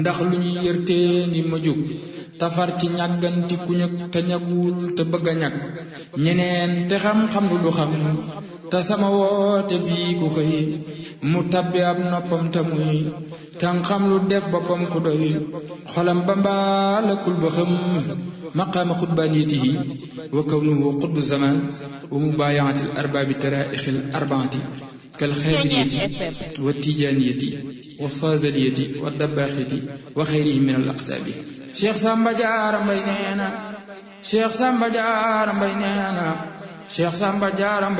ndax lu ñu yërtee ngi ma jóg tafar ci ñàgganti ku ñëg te ñagul te bëgg a ñag ñeneen te xam-xam lu du xam te sama woote bii ku xëy mu tabbi ab noppam te muy tan xam lu def boppam ku doy xolam ba mbaalakul ba xam maqaama xutbaaniyatihi wa kawnuhu xutbu zaman wa mubaayaati al arbaabi taraaixi al arbaati kal xaadiriyati wa tijaaniyati wa faazaliyati wa dabbaaxiti wa xayrihim min al aqtaabi Cheikh Samba Diarra Mbaye nee na Cheikh Samba Diarra Mbaye nee na Cheikh Samba Diarra